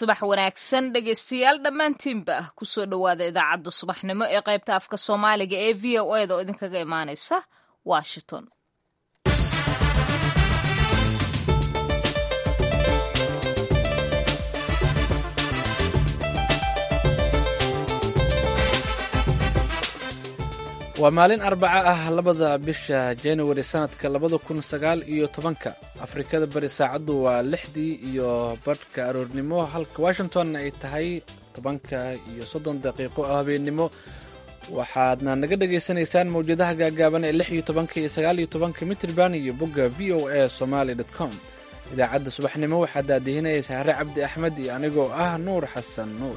subax wanaagsan dhegaystayaal dhammaantiinba kusoo dhowaada idaacadda subaxnimo ee qaybta afka soomaaliga ee v o eda oo idinkaga imaanaysa washington waa maalin arbaca ah labada bisha januari sanadka labada kun sagaal iyo tobanka afrikada bari saacaddu waa lixdii iyo badhka aroornimo halka washingtonna ay tahay tobanka iyo soddon daqiiqo oo habeennimo waxaadna naga dhagaysanaysaan mawjadaha gaagaaban ee lix iyo tobanka iyo sagaal iyo tobanka mitrban iyo bogga v o a somaly dot com idaacadda subaxnimo waxaa daadihinaya sahre cabdi axmed iyo anigoo ah nuur xasan nuur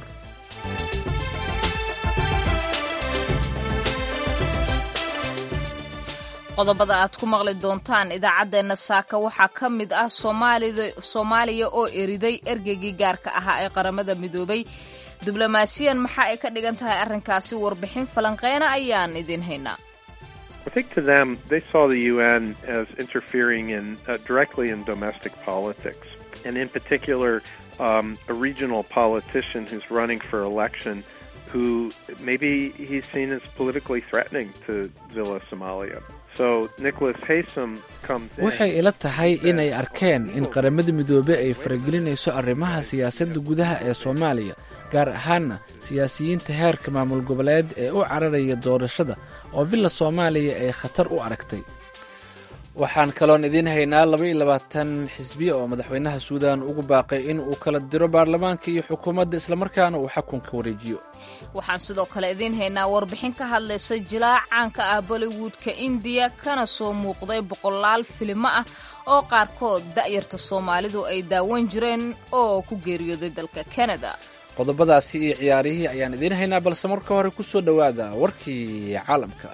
qodobada aad ku maqli doontaan idaacaddeenna saaka waxaa ka mid ah soomaaliya oo eriday ergeygii gaarka ahaa ee qaramada midoobay diblomaasiyan maxaa ay ka dhigan tahay arrinkaasi warbixin falanqeyna ayaan idiin haynaa I think to them, they saw the UN as interfering in uh, directly in domestic politics, and in particular, um, a regional politician who's running for election, who maybe he's seen as politically threatening to Villa Somalia. So Nicholas Haysom comes in. waxay ila tahay inay arkeen in qaramada midoobe ay faragelinayso arrimaha siyaasadda gudaha ee soomaaliya gaar ahaanna siyaasiyiinta heerka maamul goboleed ee u cararaya doorashada oo villa soomaaliya ay khatar u aragtay waxaan kaloon idiin haynaa laba iyo labaatan xisbiya oo madaxweynaha suudan ugu baaqay in uu kala diro baarlamaanka iyo xukuumadda islamarkaana uu xakunka wareejiyo waxaan sidoo kale idiin haynaa warbixin ka hadlaysa jilaac caanka ah bollywoodka indiya kana soo muuqday boqolaal filimo ah oo qaarkood da'yarta soomaalidu ay daawan jireen oo ku geeriyooday dalka kanada qodobadaasi iyo ciyaarihii ayaan idiin haynaa balse marka hore ku soo dhowaada warkii caalamka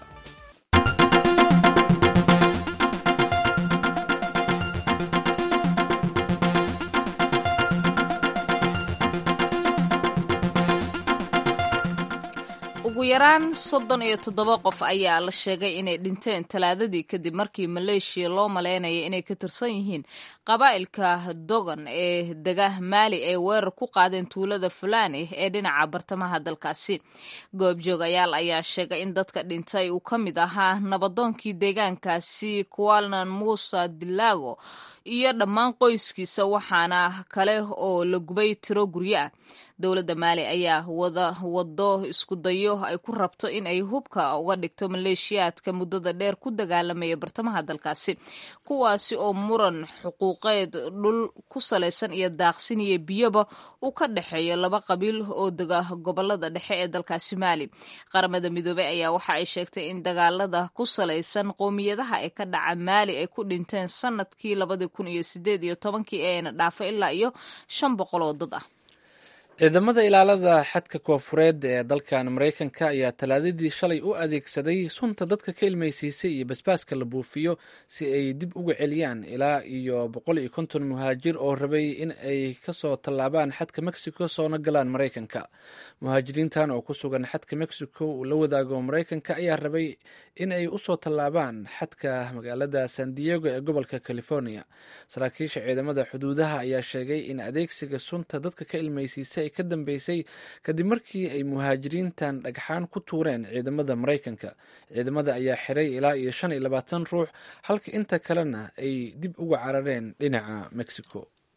ugu yaraan soddon iyo toddoba qof ayaa la sheegay inay dhinteen talaadadii kadib markii maleeshiya loo maleynaya inay ka tirsan yihiin qabaa'ilka dogan ee dega maali ay weerar ku qaadeen tuulada fulani ee dhinaca bartamaha dalkaasi goobjoogayaal ayaa sheegay in dadka dhintay uu ka mid ahaa nabadoonkii deegaankaasi kualnan muusa dilago iyo dhammaan qoyskiisa waxaana kale oo la gubay tiro guryo ah dowladda maali ayaa wada wado isku dayo ay ku rabto in ay hubka uga dhigto maleeshiyaadka muddada dheer ku dagaalamaya bartamaha dalkaasi kuwaasi oo muran xuquuqeed dhul ku salaysan iyo daaqsin iyo biyoba uu ka dhexeeyo laba qabiil oo dega gobolada dhexe ee dalkaasi maali qaramada midoobey ayaa waxa ay sheegtay in dagaalada ku salaysan qowmiyadaha ee ka dhaca maali ay ku dhinteen sanadkii labadii kun iyo sideed iyo tobankii eena dhaafay ilaa iyo shan boqol oo dad ah ciidamada ilaalada xadka koofureed ee dalkan maraykanka ayaa talaadadii shalay u adeegsaday sunta dadka ka ilmaysiisay iyo basbaaska la buufiyo si ay dib uga celiyaan ilaa iyo boqol iyo konton muhaajir oo rabay in ay kasoo tallaabaan xadka mexico soona galaan maraykanka muhaajiriintan oo ku sugan xadka mexico uu la wadaago maraykanka ayaa rabay in ay usoo tallaabaan xadka magaalada san diego ee gobolka california saraakiisha ciidamada xuduudaha ayaa sheegay in adeegsiga sunta dadka ka ilmaysiisay ay ka dambeysay kadib markii ay muhaajiriintan dhagxaan ku tuureen ciidamada maraykanka ciidamada ayaa xiray ilaa iyo shan iyo labaatan ruux halka inta kalena ay dib uga carareen dhinaca mexico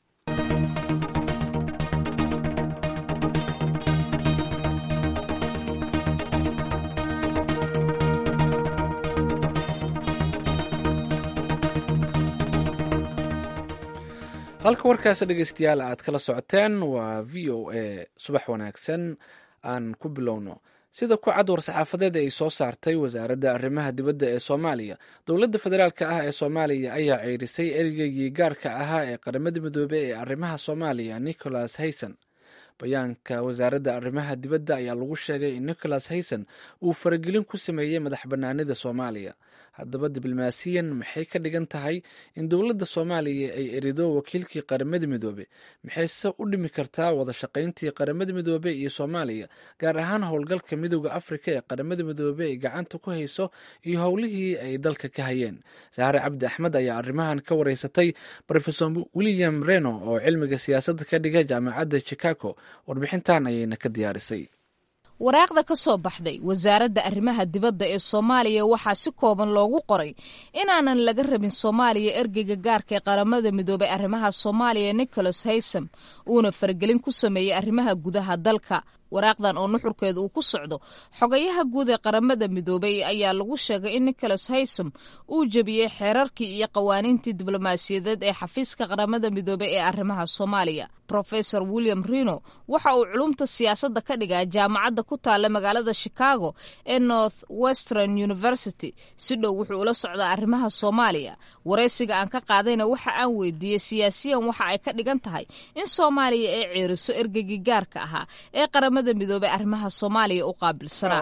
halka warkaasi dhegeystayaal aad kala socoteen waa v o a subax wanaagsan aan ku bilowno sida ku cad war-saxaafadeed ay soo saartay wasaaradda arrimaha dibadda ee soomaaliya dowladda federaalk ah ee soomaaliya ayaa ceyrisay eregeygii gaarka ahaa ee qaramada midoobe ee arrimaha soomaaliya nicholas hayson bayaanka wasaaradda arrimaha dibadda ayaa lagu sheegay in nicholas hayson uu faragelin ku sameeyey madax bannaanida soomaaliya haddaba diblomaasiyan maxay ka dhigan tahay in dowladda soomaaliya ay erido wakiilkii qaramada midoobe maxayse u dhimi kartaa wada shaqayntii qaramada midoobe iyo soomaaliya gaar ahaan howlgalka midooda afrika ee qaramada midoobe ay gacanta ku hayso iyo howlihii ay dalka ka hayeen saare cabdi axmed ayaa arrimahan ka wareysatay rofesor william reno oo cilmiga siyaasadda ka dhiga jaamacadda chicago sheeko warbixintan ayayna ka diyaarisay waraaqda ka soo baxday wasaaradda arrimaha dibadda ee soomaaliya waxaa si kooban loogu qoray inaanan laga rabin soomaaliya ergeyga gaarka ee qaramada midoobay arrimaha soomaaliya nicholas haysam uuna faragelin ku sameeyey arrimaha gudaha dalka waraaqdan oo nuxurkeeda uu ku socdo xogayaha guud ee qaramada midoobay ayaa lagu sheegay in nicholas haysom uu jebiyey xeerarkii iyo qawaaniintii diblomaasiyadeed ee xafiiska qaramada midoobey ee arrimaha soomaaliya rofesor william rino waxa uu culumta siyaasadda ka dhigaa jaamacadda ku taalla magaalada chicago ee north western university si dhow wuxuu ula socdaa arrimaha soomaaliya waraysiga aan ka qaadayna waxa aan weydiiyey siyaasiyan waxa ay ka dhigan tahay in soomaaliya ay ceeriso ergeygii gaarka ahaa ee qaramada midoobey arrimaha soomaaliya u qaabilsanaa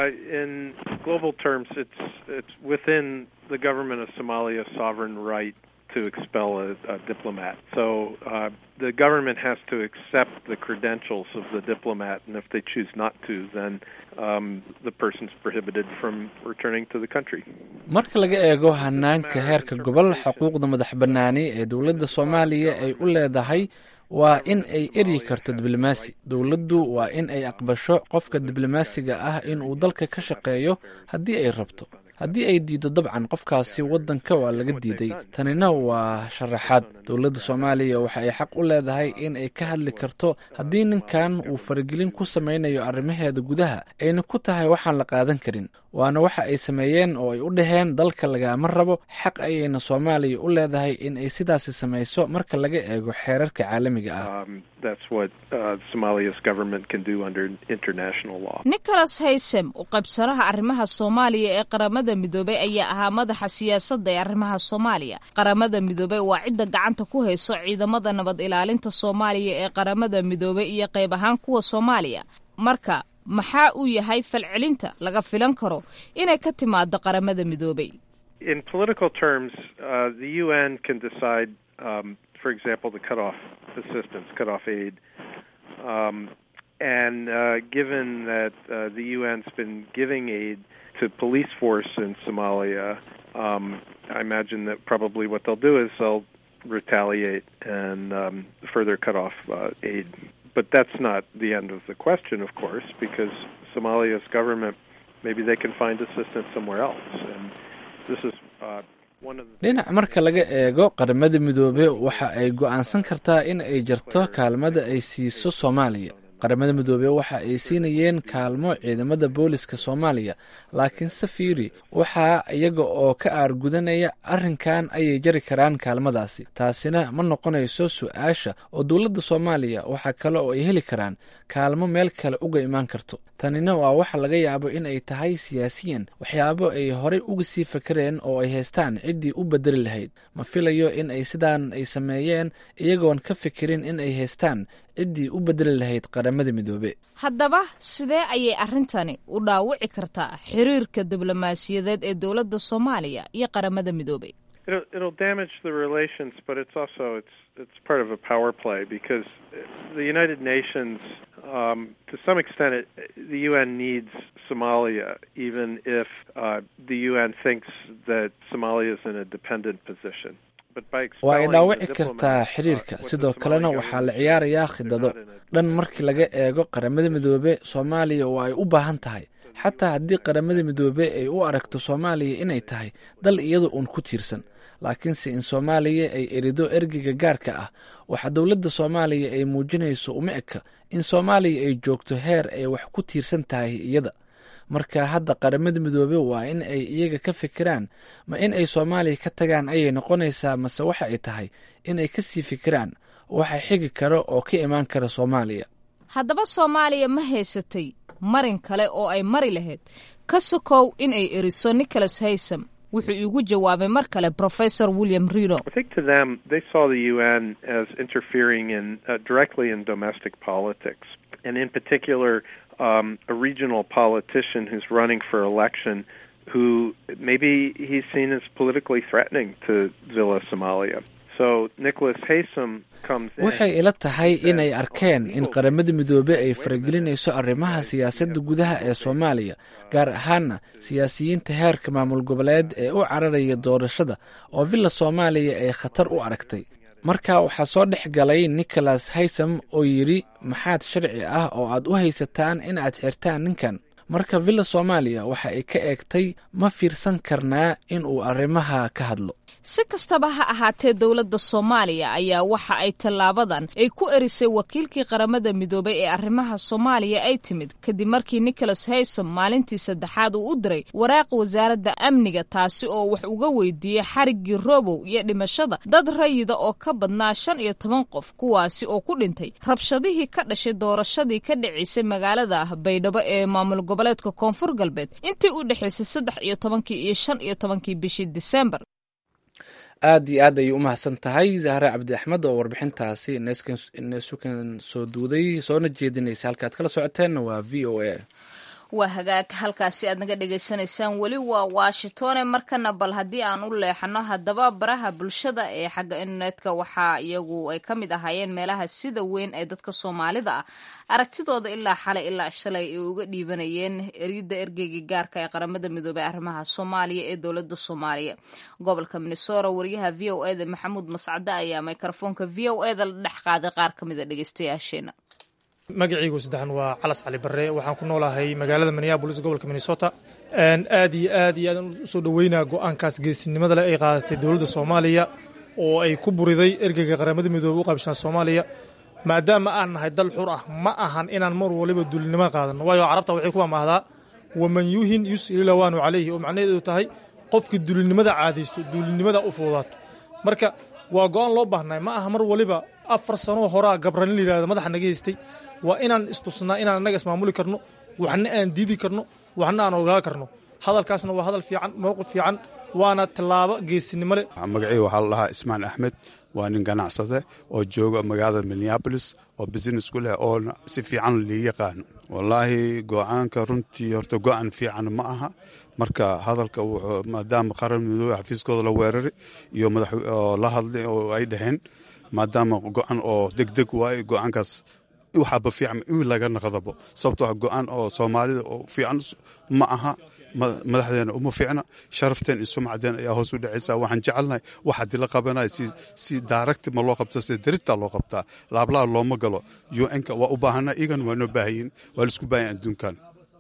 to expel a, a diplomat. So uh, the government has to accept the credentials of the diplomat, and if they choose not to, then um, the person's prohibited from returning to the country. marka laga eego hanaanka heerka gobol xuquuqda madax bannaani ee dowladda soomaaliya ay u leedahay waa in ay eryi karto diblomaasi dowladdu waa in ay aqbasho qofka diblomaasiga ah inuu dalka ka shaqeeyo haddii ay rabto haddii ay diido dabcan qofkaasi waddanka waa laga diiday tanina waa sharaxaad dowladda soomaaliya waxa ay xaq u leedahay in ay ka hadli karto haddii ninkan uu faragelin ku samaynayo arrimaheeda gudaha ayna ku tahay waxaan la qaadan karin waana waxa ay sameeyeen oo ay u dhaheen dalka lagama rabo xaq ayayna soomaaliya u leedahay in ay sidaasi samayso marka laga eego xeerarka caalamiga ah nicholas haysem u qaybsanaha arrimaha soomaaliya ee qaramada midoobey ayaa ahaa madaxa siyaasadda ee arrimaha soomaaliya qaramada midoobey waa cidda gacanta ku hayso ciidamada nabad ilaalinta soomaaliya ee qaramada midoobey iyo qayb ahaan kuwa soomaaliya marka maxaa uu yahay falcelinta laga filan karo inay ka timaado qaramada midoobey In political terms, uh, the UN can decide, um, for example, to cut off assistance, cut off aid. Um, and uh, given that uh, the UN's been giving aid to police force in Somalia, um, I imagine that probably what they'll do is they'll retaliate and um, further cut off uh, aid. But that's not the end of the question, of course, because Somalia's government maybe they can find assistance somewhere else, and this is uh, dhinac marka laga eego qaramada midoobe waxa ay go'aansan kartaa in ay jarto kaalmada ay siiso soomaaliya qaramada midoobe waxa ay siinayeen kaalmo ciidamada booliska soomaaliya laakiin safiri waxaa iyaga oo ka aargudanaya arrinkan ayay jari karaan kaalmadaasi taasina ma noqonayso su-aasha oo dowladda soomaaliya waxaa kale oo ay heli karaan kaalmo meel kale uga imaan karto tanina waa waxa laga yaabo in ay tahay siyaasiyan waxyaabo ay horey uga sii fakareen oo ay haystaan ciddii u bedeli lahayd ma filayo in ay sidaan ay sameeyeen iyagoon ka fikirin in ay haystaan ciddii u bedeli lahayd qaramada midoobe haddaba sidee ayay arrintani u dhaawici kartaa xiriirka diblomaasiyadeed ee dowladda soomaaliya iyo qaramada midoobey It'll, it'll damage the relations, but it's also it's it's part of a power play because the United Nations, um, to some extent, it, the UN needs Somalia, even if uh, the UN thinks that Somalia is in a dependent position. waa ay dhaawici kartaa xiriirka sidoo kalena waxaa la ciyaarayaa khidado dhan markii laga eego qaramada midoobe soomaaliya oo ay u baahan tahay xataa haddii qaramada midoobe ay u aragto soomaaliya inay tahay dal iyada uun ku tiirsan laakiinse in soomaaliya ay erido ergeyga gaarka ah waxaa dowladda soomaaliya ay muujinayso uma eka in soomaaliya ay joogto heer ay wax ku tiirsan tahay iyada marka hadda qaramada midoobe waa in ay iyaga ka fikiraan ma in ay soomaaliya ka tagaan ayay noqonaysaa mase waxa ay tahay in ay kasii fikiraan waxa xigi kara oo ka imaan kara soomaaliya haddaba soomaaliya ma haysatay marin kale oo ay mari lahayd ka sokow in ay eriso nicholas haysam wuxuu iigu jawaabay mar kale professor william rino I think to them, they saw the UN as interfering in uh, directly in domestic politics, and in particular, um, a regional politician who's running for election, who maybe he's seen as politically threatening to Villa Somalia. So Nicholas Haysom comes in. waxay ila tahay inay arkeen in qaramada midoobe ay faragelinayso arrimaha siyaasadda gudaha ee soomaaliya gaar ahaana siyaasiyiinta heerka maamul goboleed ee u cararaya doorashada oo villa soomaaliya ay khatar u aragtay marka waxaa soo dhex galay nicholas haysam oo yidhi maxaad sharci ah oo aad u haysataan in aad xirtaan ninkan marka villa soomaaliya waxa ay ka eegtay ma fiirsan karnaa in uu arrimaha ka hadlo si kastaba ha ahaatee dowladda soomaaliya ayaa waxa ay tallaabadan ay ku erisay wakiilkii qaramada midoobay ee arrimaha soomaaliya ay timid kadib markii nicholas haysom maalintii saddexaad uu u diray waraaq wasaaradda amniga taasi oo wax uga weydiiyey xariggii robow iyo dhimashada dad rayida oo ka badnaa shan iyo toban qof kuwaasi oo ku dhintay rabshadihii ka dhashay doorashadii ka dhacaysay magaalada baydhabo ee maamul goboleedka koonfur galbeed intii u dhexaysay saddex iyo tobankii iyo shan iyo tobankii bishii disembar aad iyo aad ayay u mahadsan tahay zahre cabdi axmed oo warbixintaasi nesukan soo duuday soona jeedinaysa halka aad kala socoteenna waa v o a waa hagaag halkaasi aad naga dhagaysanaysaan weli waa washingtone markana bal haddii aan u leexano haddaba baraha bulshada ee xagga internetka waxaa iyagu ay ka mid ahaayeen meelaha sida weyn ee dadka soomaalida ah aragtidooda ilaa xalay ilaa shalay ay uga dhiibanayeen eriyada ergeyga gaarka ee qaramada midoobey arrimaha soomaaliya ee dowlada soomaaliya gobolka minnesora wariyaha v o eda maxamuud mascade ayaa mikrofoonka v o eda la dhex qaaday qaar ka mid a dhegeystayaasheena magacaygu saddexan waa calas cali barre waxaan ku noolahay magaalada minneabolis gobolka minnesota aad iyo aad iyo aadaan usoo dhoweynaa go-aankaas geesinimada leh ay qaadatay dowladda soomaaliya oo ay ku buriday ergeyga qaramada midoobey u qaybshaan soomaaliya maadaama aan nahay dal xur ah ma ahan inaan mar waliba duulinimo qaadano waayo carabta waxay ku amaahdaa waman yuhin yus'ililawaanu calayhi oo macnaheedu tahay qofkii duulinimada caadaysto duulinimada u fududaato marka waa go-aan loo baahnay ma aha mar waliba afar sanoo horaa gabranin la yihahdo madaxa naga haystay waa inaan istusnaa inaan annaga ismaamuli karno waxna aan diidi karno waxna aan ogaa karno hadalkaasna waa hadal fiican mowqif fiican waana tallaabo geesinimo leh magacii waxaa la dhahaa ismaan axmed waa nin ganacsade oo jooga magaalada minneabolis oo business ku leh oo si fiican lii yaqaano wallaahi go-aanka runtii horta go-an fiican ma aha marka hadalka maadaama qaran midoobe xafiiskooda la weeraray iyo madax la hadlay oo ay dhaheen maadaama go-an oo degdeg waaye go-aankaas waxaaba fiican in laga naqdabo sababtoo go-aan oo soomaalida oo fiican ma aha madaxdeena uma fiicna sharafteen iyo sumcadeen ayaa hoos u dhacaysa waxaan jecelnahay wax haddii la qabanaya si daaragti ma loo qabto si darita loo qabtaa laablaa looma galo un-ka waa u baahana iyagan waa noo baahayin waa laisku baahan adduunkan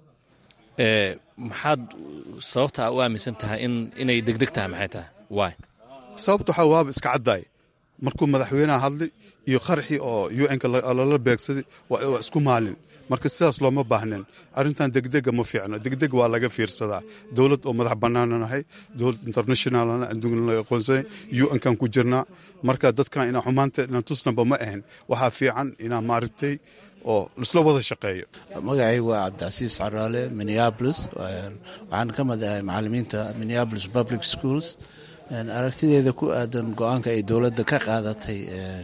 maxaad sababta u aaminsan tahay inay degdeg tahay maxay tahay waay sababta waxaa waaba iska caddaay markuu madaxweynaha hadlay iyo qaraxii oo un-ka lala beegsaday waa isku maalin marka sidaas looma baahnin arrintan degdega ma fiicno degdeg waa laga fiirsadaa dowlad oo madax bannaana nahay dowlad internationalna adduunya la aqoonsanya un-kan ku jirnaa marka dadkan inaa xumaanta inaan tusnaba ma ahan waxaa fiican inaa maaragtay oo isla wada shaqeeyo magacaygu waa cabdicasiis caraale minneabolis waxaan ka mid ahay macalimiinta minneabolis public schools aragtideeda ku aadan go-aanka ay dowladda ka qaadatay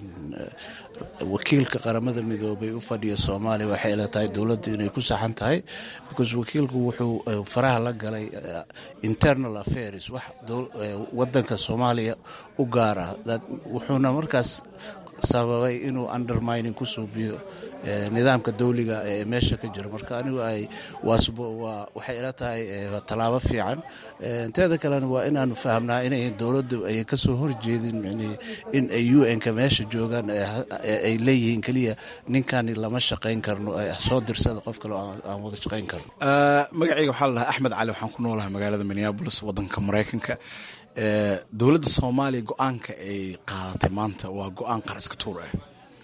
wakiilka qaramada midoobay u fadhiya soomaaliya waxay ila tahay dowladdu inay ku saxan tahay because wakiilku wuxuu faraha la galay internal affairs wax wadanka soomaaliya u gaara wuxuuna markaas sababay inuu undermining ku suubiyo nidaamka dawliga ee meesha ka jiro marka anigu ay waxay ila tahay tallaabo fiican teeda kalena waa inaanu fahamnaa inay dowladdu ay kasoo horjeedin in ay un-ka meesha joogaan ay leeyihiin keliya ninkani lama shaqayn karno soo dirsada qof kale aan wada shaqayn karno magacayga waxaa la dhahaa axmed cali waxaan ku noolahay magaalada minneabolis wadanka maraykanka dowladda soomaaliya go-aanka ay qaadatay maanta waa go-aan qaraska tuur ah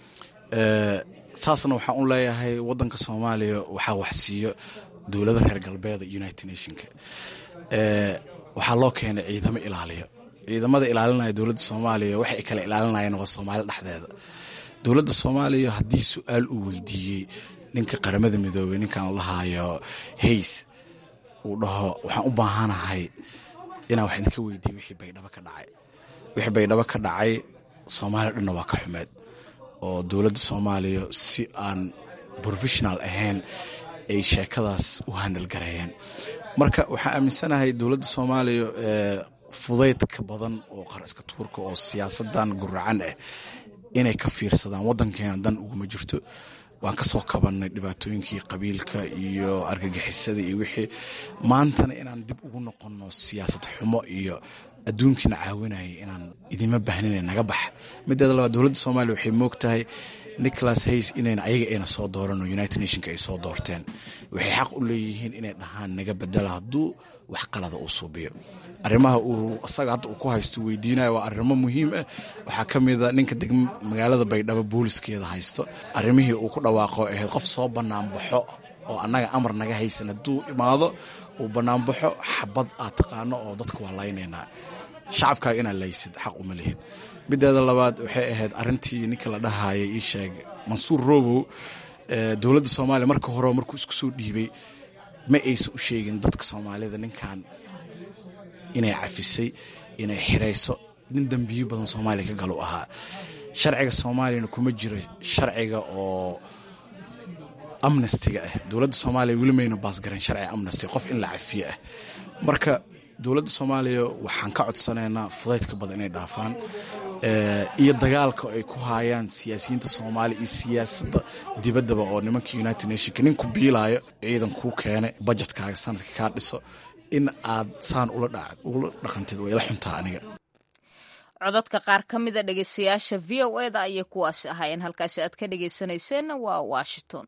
saasna waxaan u leeyahay wadanka soomaaliya waxaa waxsiiyo dowlada reer galbeeda united nationka waxaa loo keenay ciidamo ilaaliya ciidamada ilaalinaya dowladda soomaaliya waxay kala ilaalinayeen waa soomaali dhexdeeda dowladda soomaaliya haddii su-aal uu weydiiyey ninka qaramada midoobey ninkan lahaayo hays uu dhaho waxaan u baahanahay inaan wax idinka weydiiye wixii baydhabo ka dhacay wixii baydhabo ka dhacay soomaaliya dhanna waa ka xumeed oo dowladda soomaaliya si aan professional ahayn ay sheekadaas u handalgareeyeen marka waxaan aaminsanahay dowladda soomaaliya fudaydka badan oo qaraska tuurka oo siyaasadan guracan ah inay ka fiirsadaan wadankeena dan uguma jirto waan ka soo kabannay dhibaatooyinkii qabiilka iyo argagixisada iyo wixii maantana inaan dib ugu noqonno siyaasad xumo iyo adduunkiina caawinayay inaan idima bahnina naga bax mideeda labaad dowladda soomaaliya waxay moog tahay nicholas hays inayna ayaga ayna soo dooran oo united nationka ay soo doorteen waxay xaq u leeyihiin inay dhahaan naga bedela hadduu wax qalada uu suubiyo arrimaha uu isaga hadda uu ku haysto weydiinayo waa arrimo muhiim ah waxaa ka mida ninka degma magaalada baydhabo booliskeeda haysto arrimihii uu ku dhawaaqo ahayd qof soo banaanbaxo oo annaga amar naga haysan hadduu imaado uu banaanbaxo xabad aad taqaano oo dadka waa laynaynaa shacabkaaga inaad laysid xaq uma lihid mideeda labaad waxay ahayd arintii ninka la dhahayay ii sheeg mansuur robow dowladda soomaaliya marka hore markuu isku soo dhiibay ma aysan u sheegin dadka soomaalida ninkan inay cafisay inay xirayso nin dembiyo badan soomaaliya ka galu ahaa sharciga soomaaliyana kuma jiro sharciga oo amnestiga ah dowladda soomaaliya weli mayna baasgaran sharciga amnesty qof in la cafiye ah marka dowladda soomaaliya waxaan ka codsanaynaa fudaydka badan inay dhaafaan iyo dagaalka ay ku haayaan siyaasiyiinta soomaaliya iyo siyaasadda dibaddaba oo nimanka united nationka nin ku biilaayo ciidan kuu keene bajetkaaga sanadka kaa dhiso in aad saan ula dhaqantid way ila xuntaa aniga codadka qaar ka mida dhegeystayaasha v o eda ayay kuwaasi ahaayeen halkaasi aad ka dhegeysanayseena waa washington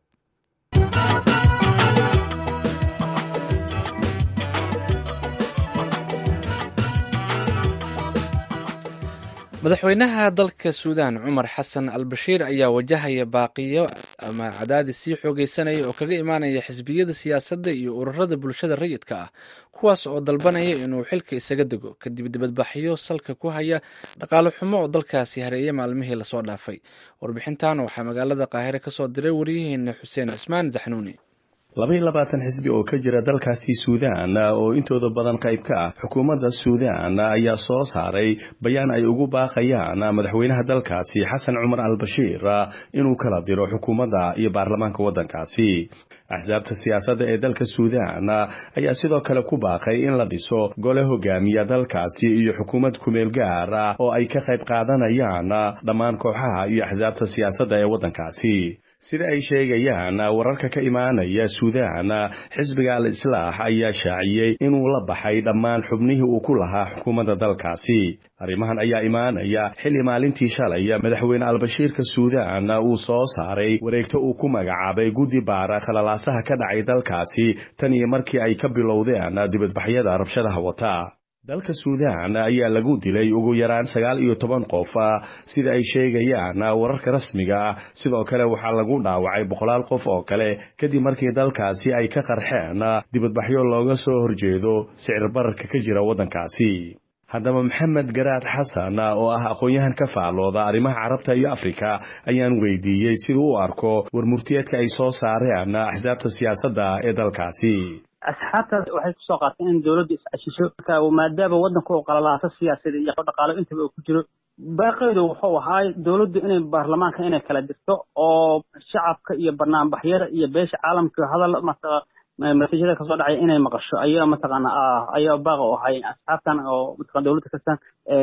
madaxweynaha dalka suudaan cumar xasan al bashiir ayaa wajahaya baaqiyo ama cadaadis sii xoogeysanaya oo kaga imaanaya xisbiyada siyaasadda iyo ururada bulshada rayidka ah kuwaas oo dalbanaya inuu xilka isaga dego kadib dibadbaxyo salka ku haya dhaqaale xumo oo dalkaasi hareeyay maalmihii lasoo dhaafay warbixintan waxaa magaalada qaahire kasoo diray waryaheena xuseen cismaan zaxnuuni labaiyo labaatan xisbi oo ka jira dalkaasi suudaan oo intooda badan qayb ka ah xukuumadda suudaan ayaa soo saaray bayaan ay ugu baaqayaan madaxweynaha dalkaasi xasan cumar al bashiir inuu kala diro xukuumadda iyo baarlamaanka waddankaasi axsaabta siyaasadda ee dalka suudaan ayaa sidoo kale ku baaqay in la dhiso gole hogaamiya dalkaasi iyo xukuumad kumeel gaar ah oo ay ka qayb qaadanayaan dhammaan kooxaha iyo axsaabta siyaasadda ee waddankaasi sida ay sheegayaan wararka ka imaanaya suudaan xisbiga al islaax ayaa shaaciyey inuu la baxay dhammaan xubnihii uu ku lahaa xukuumadda dalkaasi arrimahan ayaa imaanaya xilli maalintii shalay madaxweyne albashiirka suudaan uu soo saaray wareegto uu ku magacaabay guddi baara khalalaasaha ka dhacay dalkaasi tan iyo markii ay ka bilowdeen dibadbaxyada rabshadaha wata dalka suudaan ayaa lagu dilay ugu yaraan sagaal iyo toban qof sida ay sheegayaan wararka rasmiga ah sidoo kale waxaa lagu dhaawacay boqolaal qof oo kale kadib markii dalkaasi ay ka qarxeen dibadbaxyo looga soo horjeedo sicir bararka ka jira waddankaasi haddaba maxamed garaad xasan oo ah aqoon-yahan ka faallooda arrimaha carabta iyo afrika ayaan weydiiyey siduu u arko warmurtiyeedka ay soo saareen axsaabta siyaasadda ee dalkaasi asxaabtaas waxay kusoo qaateen in dowladdu is-cashisho maadaama waddanka uu qalalaaso siyaasada iyo dhaqaalo intaba uu ku jiro baaqeedu wuxuu ahaay dowladdu inay baarlamaanka inay kala dirto oo shacabka iyo banaanbaxyada iyo beesha caalamka hadal mataqa masajada kasoo dhacaya inay maqasho ayaa mataqaana ayaa baaqa u ahay asxaabtan oo mataqana dowladda kastan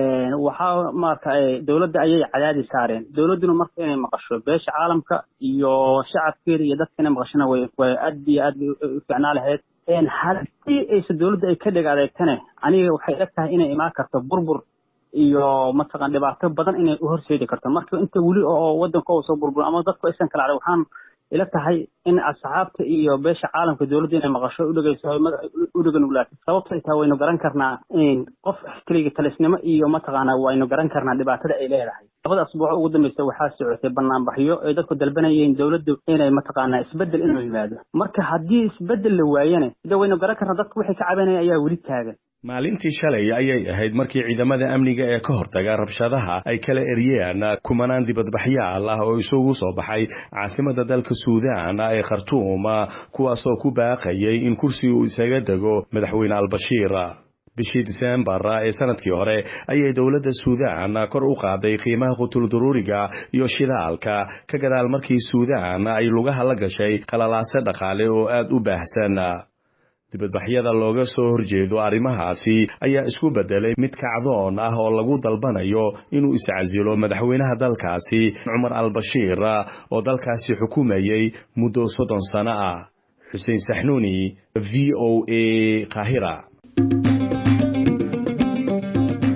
waxaa marka dowladda ayay cadaadi saareen dowladduna marka inay maqasho beesha caalamka iyo shacabkeeda iyo dadka inay maqashona way way aad iyo aad bay u ficnaa lahayd haddii aysa dowladda ay ka dheg adeegtane aniga waxay eg tahay inay imaan karto burbur iyo mataqan dhibaato badan inay u horseedi karto marka inta weli oo waddanka uu soo burbur ama dadku aysan kala cadhay waxaan ila tahay in asxaabta iyo beesha caalamka dowladda inay maqasho udhegeyso u dheganuglaatay sababtay tahay waynu garan karnaa qof keliga talisnimo iyo mataqaana waynu garan karnaa dhibaatada ay leedahay labada asbuuc ugu dambeysa waxaa socotay banaanbaxyo ay dadku dalbanayeen dowladdu inay mataqaanaa isbedel inuu yimaado marka haddii isbedel la waayane de waynu garan karnaa dadku waxay ka cabanaya ayaa weli taagan maalintii shalay ayay ahayd markii ciidamada amniga ee ka hortaga rabshadaha ay kala eryeen kumanaan dibadbaxyaal ah oo isugu soo baxay caasimada dalka suudaan ee khartuum kuwaasoo ku baaqayay in kursi uu isaga dego madaxweyne albashiir bishii diseembar ee sanadkii hore ayay dowladda suudaan kor u qaaday qiimaha qutulduruuriga iyo shidaalka ka gadaal markii suudaan ay lugaha la gashay qalalaase dhaqaale oo aad u baahsan dibadbaxyada looga soo horjeedo arrimahaasi ayaa isku beddelay mid kacdoon ah oo lagu dalbanayo inuu iscasilo madaxweynaha dalkaasi cumar al-bashiir oo dalkaasi xukumayay muddo soddon sano ah xuseen saxnuuni v o a qaahira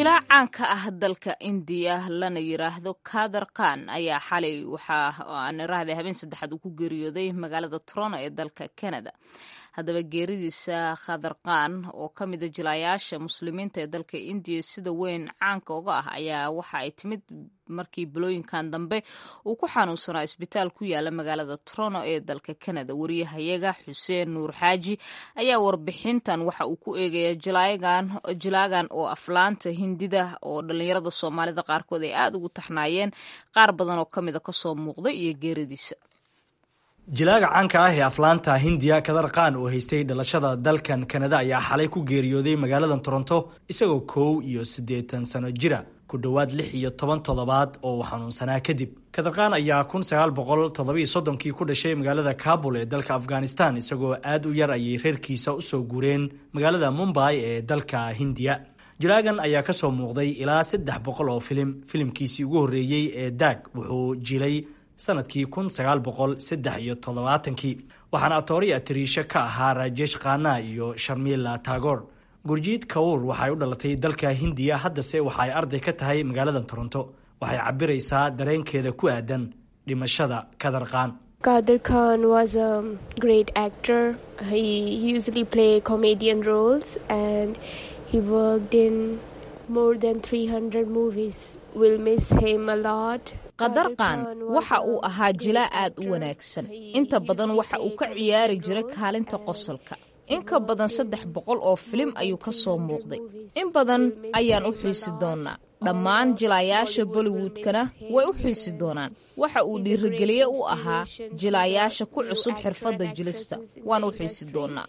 jilaac caanka ah dalka indiya lana yiraahdo kaadar khan ayaa xalay waxaa aan iraahday habeen saddexaad uu ku geeriyooday magaalada toronto ee dalka canada haddaba geeridiisa khadar khan oo ka mida jilaayaasha muslimiinta ee dalka indiya sida weyn caanka uga ah ayaa waxa ay timid markii bilooyinkan dambe uu ku xanuunsanaa isbitaal ku yaala magaalada toronto ee dalka canada wariyahayaga xuseen nuur xaaji ayaa warbixintan waxa uu ku eegaya jilaagan oo aflaanta hindida oo dhallinyarada soomaalida qaarkood ay aada ugu taxnaayeen qaar badan oo ka mida kasoo muuqday iyo geeridiisa jilaaga caanka ah ee aflaanta hindiya kadar khan oo haystay dhalashada dalkan kanada ayaa xalay ku geeriyooday magaalada toronto isagoo kow iyo siddeetan sano jira ku dhowaad lix iyo toban toddobaad oo uu xanuunsanaa kadib kadarkhan ayaa kun sagaal boqol toddobiyo soddonkii ku dhashay magaalada kabul ee dalka afghanistan isagoo aad u yar ayay reerkiisa usoo guureen magaalada mumbai ee dalka hindiya jilaagan ayaa kasoo muuqday ilaa saddex boqol oo filim filimkiisii ugu horreeyey ee daag wuxuu jilay sanadkii kun sagaal boqol saddex iyo toddobaatankii waxaana atooriya atariisho ka ahaa rajesh khana iyo sharmila tagor gurjiid kawur waxay u dhalatay dalka hindiya haddase waxa ay arday ka tahay magaalada toronto waxay cabiraysaa dareenkeeda ku aadan dhimashada kadar khan Kadir Khan was a great actor. He usually play comedian roles and he worked in more than 300 movies. We'll miss him a lot. qadar khan waxa uu ahaa jilaa aad u wanaagsan inta badan waxa uu ka ciyaari jiray kaalinta qosolka in ka badan saddex boqol oo filim ayuu ka soo muuqday in badan ayaan u xiisi doonaa dhammaan jilaayaasha bollywoodkana way u xiisi doonaan waxa uu dhiirigeliye u ahaa jilaayaasha ku cusub xirfadda jilista waan u xiisi doonaa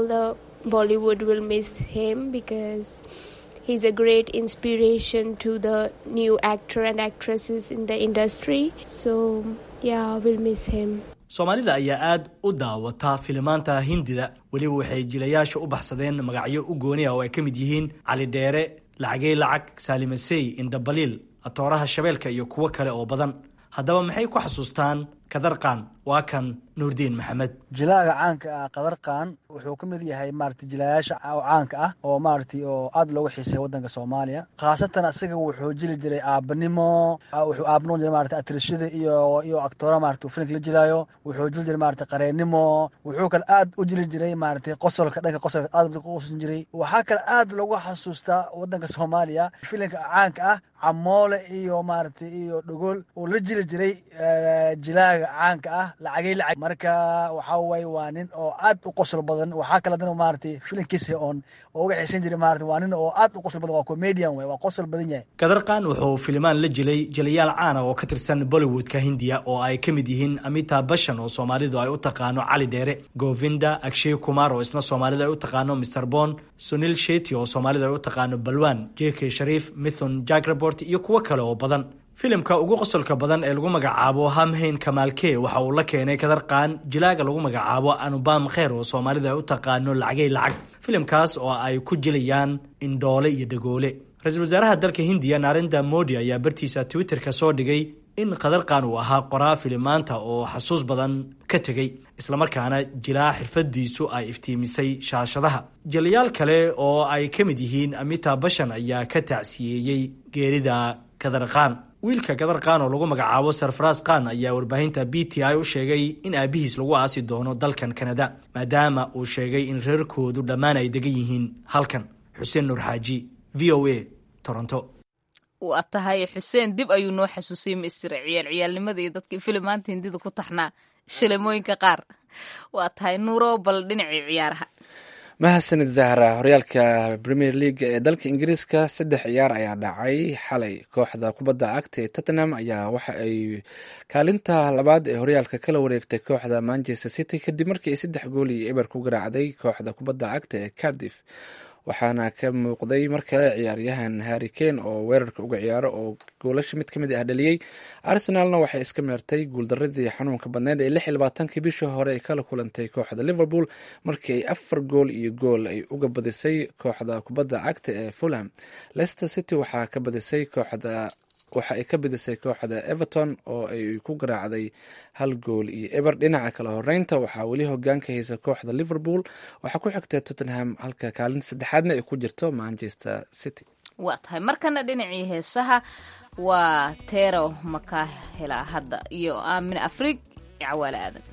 He's a great inspiration to the new actor and actresses in the industry. So, yeah, we'll miss him. soomaalida ayaa aad u daawata filimaanta hindida weliba waxay jilayaasha u baxsadeen magacyo u gooni ah oo ay ka mid yihiin cali dheere lacagey lacag saalimasey indhabaliil atooraha shabeelka iyo kuwo kale oo badan haddaba maxay ku xasuustaan kadarkan waa kan nuurdiin maxamed jilaaga caanka ah kadarkan wuxuu ka mid yahay maarata jilaayaasha caanka ah oo maarata oo aada loogu xiisay wadanka soomaaliya khaasatan asiga wuxuu jili jiray aabanimo wuxuu aabanoo jiray maarata atrishada iyo iyo actoora maarata filimka la jilaayo wuxuu jili jiray maarata qareennimo wuxuu kale aad u jili jiray maarata qosolka dhanka qosolka aad ku qosan jiray waxaa kale aad loogu xasuustaa wadanka soomaaliya filimka caanka ah camoole iyo maarata iyo dhogol oo la jili jiray jilaaga caanka ah lacagay lacag marka waxa waye waa nin oo aad u qosol badan waxaa kale dana maaragtay filimkiisa oon oo uga xiisan jiray maarata waa nin oo aad u qosol badan waa comedian way waa qosol badan yahay kadarkan wuxuu filimaan la jilay jalayaal caana oo ka tirsan bollywoodka hindiya oo ay ka mid yihiin amita bashan oo soomaalidu ay u taqaano cali dheere govinda akshay kumar oo isna soomaalidu ay u taqaano mr bon sunil sheti oo soomaalidu ay u taqaano balwan j k shariif mithon jagrabort iyo kuwo kale oo badan filimka ugu qosolka badan ee lagu magacaabo hamhayn kamaalke waxa uu la keenay kadarqaan jilaaga lagu magacaabo anubam kheer oo soomaalida ay u taqaano lacagay lacag filimkaas oo ay ku jilayaan indhoole iyo dhagoole ra-iisul wasaaraha dalka hindiya narenda modi ayaa bartiisa twitterka soo dhigay in kadarqan uu ahaa qoraa filimaanta oo xasuus badan ka tegey islamarkaana jilaa xirfadiisu ay iftiimisay shaashadaha jilayaal kale oo ay ka mid yihiin amita bashan ayaa ka tacsiyeeyey geerida kadarqaan wiilka kadar khan oo lagu magacaabo sarfaras khan ayaa warbaahinta b t i u sheegay in aabihiis lagu aasi doono dalkan kanada maadaama uu sheegay in reerkoodu dhammaan ay degan yihiin halkan xuseen nuur xaaji v o a toronto waa tahay xuseen dib ayuu noo xasuusiyey maistir ciyaal ciyaalnimada iyo dadkii filimaanta hindida ku taxnaa shilimooyinka qaar waa tahay nuuro bal dhinacii ciyaaraha mahadsanid zahra horyaalka premier league ee dalka ingiriiska saddex ciyaar ayaa dhacay xalay kooxda kubadda cagta ee tottenham ayaa waxa ay kaalinta labaad ee horyaalka kala wareegtay kooxda manchester city kadib markii ay saddex gool iyo eber ku garaacday kooxda kubadda cagta ee cardiff waxaana ka muuqday mar kale ciyaaryahan harry kane oo weerarka uga ciyaaro oo goolasha mid kamid ah dhaliyey arsenalna waxay iska meertay guuldaradii xanuunka badneyd ee lix iyo labaatankii bishii hore ay kala kulantay kooxda liverpool markii ay afar gool iyo gool ay uga badisay kooxda kubadda cagta ee fulham leicester city waxaa ka badisay kooxda waxa ay ka bidisay kooxda everton oo ay ku garaacday hal gool iyo eber dhinaca kale horeynta waxaa weli hogaanka haysa kooxda liverpool waxaa ku xigtay tottenham halka kaalinta saddexaadna ay ku jirto manchester city waa tahay markana dhinacii heesaha waa teero makaahela hadda iyo aamin afrig iyo cawaale aadan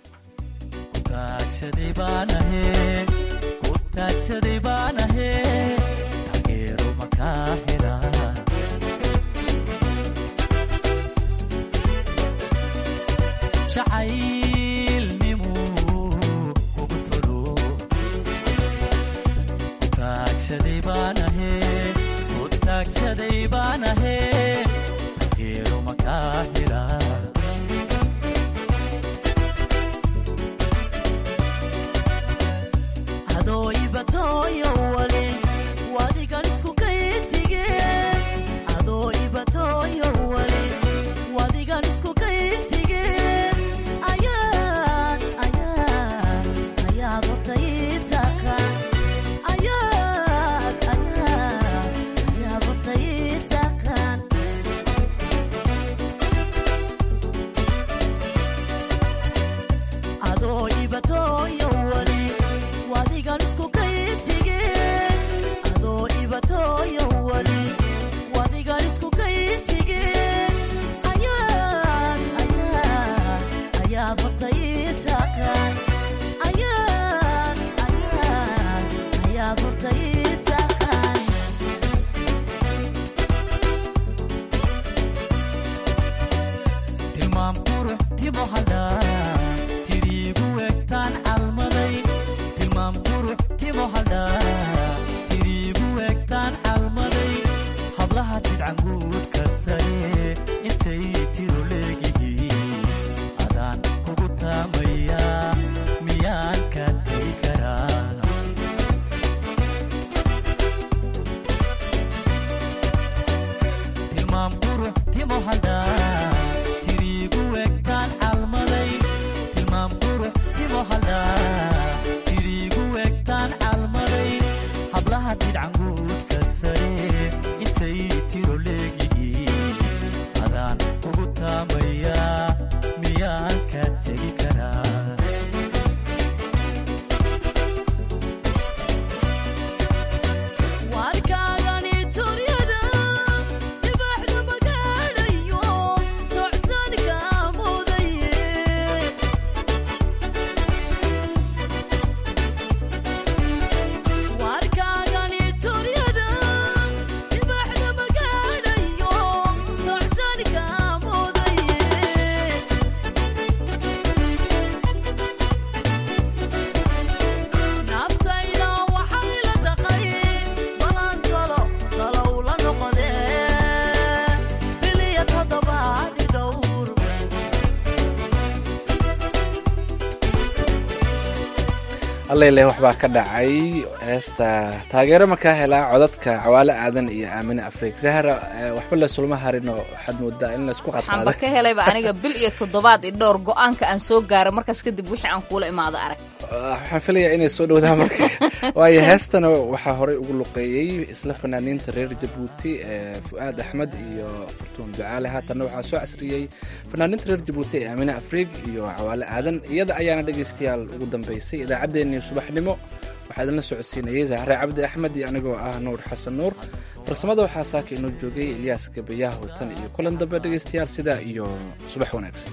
allele waxbaa ka dhacay heesta taageero markaa helaa codadka cawaale aadan iyo aamine afriik zahra waxba lasulma harino waxaad moodaa in laisku waxaanba ka helayba aniga bil iyo toddobaad i dhowr go-aanka aan soo gaaro markaas kadib wixii aan kuula imaado arag waxaan filayaa inay soo dhowdaan marka waayo heestana waxaa horey ugu luqeeyey isla fanaaniinta reer jabuuti fu'aad axmed iyo fartuun ducaale haatanna waxaa soo casriyey fanaaniinta reer jabuuti ee aamine afriik iyo cawaale aadan iyada ayaana dhegaystayaal ugu dambeysay idaacaddeenii subaxnimo waxaa idinla socodsiinayay zahre cabdi axmed iyo anigoo ah nuur xasan nuur farsamada waxaa saaka inoo joogay ilyaas gabayaaho tan iyo kulan dambe dhegaystayaal sidaa iyo subax wanaagsan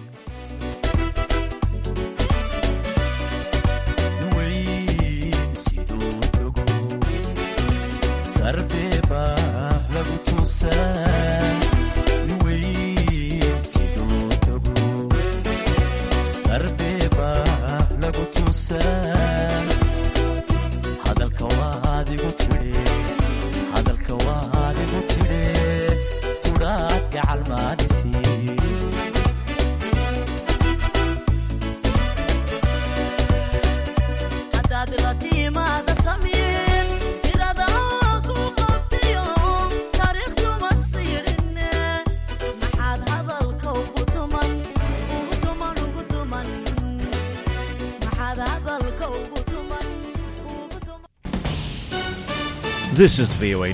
This is the VOA